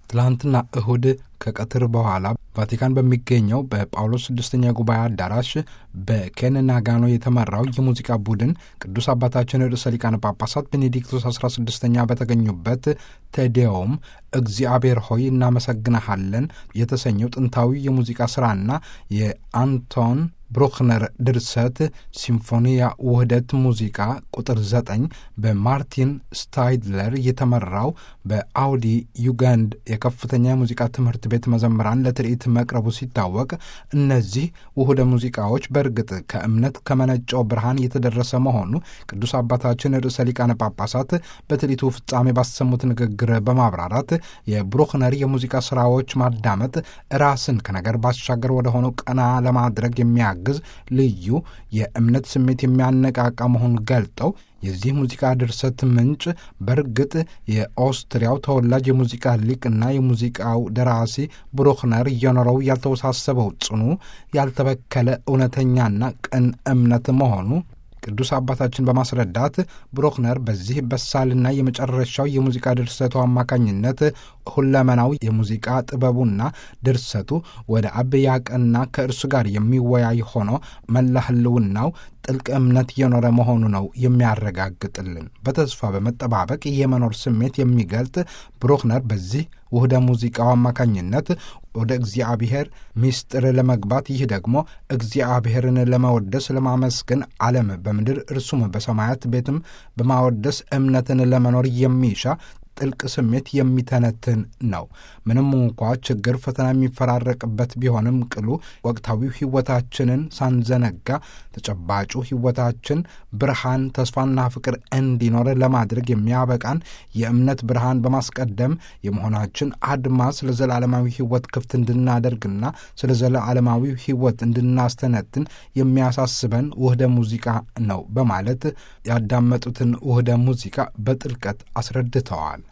ትላንትና እሁድ ከቀትር በኋላ ቫቲካን በሚገኘው በጳውሎስ ስድስተኛ ጉባኤ አዳራሽ በኬን ናጋኖ የተመራው የሙዚቃ ቡድን ቅዱስ አባታችን ርዕሰ ሊቃነ ጳጳሳት ቤኔዲክቶስ 16ኛ በተገኙበት ቴዴዎም እግዚአብሔር ሆይ እናመሰግንሃለን የተሰኘው ጥንታዊ የሙዚቃ ሥራና የአንቶን ብሩክነር ድርሰት ሲምፎኒያ ውህደት ሙዚቃ ቁጥር ዘጠኝ በማርቲን ስታይድለር የተመራው በአውዲ ዩጋንድ የከፍተኛ የሙዚቃ ትምህርት ቤት መዘምራን ለትርኢት መቅረቡ ሲታወቅ እነዚህ ውህደ ሙዚቃዎች በእርግጥ ከእምነት ከመነጨው ብርሃን የተደረሰ መሆኑ ቅዱስ አባታችን ርዕሰ ሊቃነ ጳጳሳት በትርኢቱ ፍጻሜ ባሰሙት ንግግር በማብራራት የብሩክነር የሙዚቃ ስራዎች ማዳመጥ ራስን ከነገር ባሻገር ወደ ሆነው ቀና ለማድረግ የሚያ ግዝ ልዩ የእምነት ስሜት የሚያነቃቃ መሆኑን ገልጠው የዚህ ሙዚቃ ድርሰት ምንጭ በእርግጥ የኦስትሪያው ተወላጅ የሙዚቃ ሊቅና የሙዚቃው ደራሲ ብሩክነር እየኖረው ያልተወሳሰበው ጽኑ ያልተበከለ እውነተኛና ቅን እምነት መሆኑ ቅዱስ አባታችን በማስረዳት ብሩክነር በዚህ በሳልና የመጨረሻው የሙዚቃ ድርሰቱ አማካኝነት ሁለመናው የሙዚቃ ጥበቡና ድርሰቱ ወደ አብ ያቀና ከእርሱ ጋር የሚወያይ ሆኖ መላ ህልውናው ጥልቅ እምነት የኖረ መሆኑ ነው የሚያረጋግጥልን። በተስፋ በመጠባበቅ የመኖር ስሜት የሚገልጥ ብሩክነር በዚህ ውህደ ሙዚቃው አማካኝነት ወደ እግዚአብሔር ምስጢር ለመግባት ይህ ደግሞ እግዚአብሔርን ለመወደስ ለማመስገን ዓለም በምድር እርሱም በሰማያት ቤትም በማወደስ እምነትን ለመኖር የሚሻ ጥልቅ ስሜት የሚተነትን ነው። ምንም እንኳ ችግር፣ ፈተና የሚፈራረቅበት ቢሆንም ቅሉ ወቅታዊው ሕይወታችንን ሳንዘነጋ ተጨባጩ ሕይወታችን ብርሃን፣ ተስፋና ፍቅር እንዲኖር ለማድረግ የሚያበቃን የእምነት ብርሃን በማስቀደም የመሆናችን አድማስ ለዘላለማዊ ሕይወት ክፍት እንድናደርግና ስለ ዘላለማዊ ሕይወት እንድናስተነትን የሚያሳስበን ውህደ ሙዚቃ ነው በማለት ያዳመጡትን ውህደ ሙዚቃ በጥልቀት አስረድተዋል።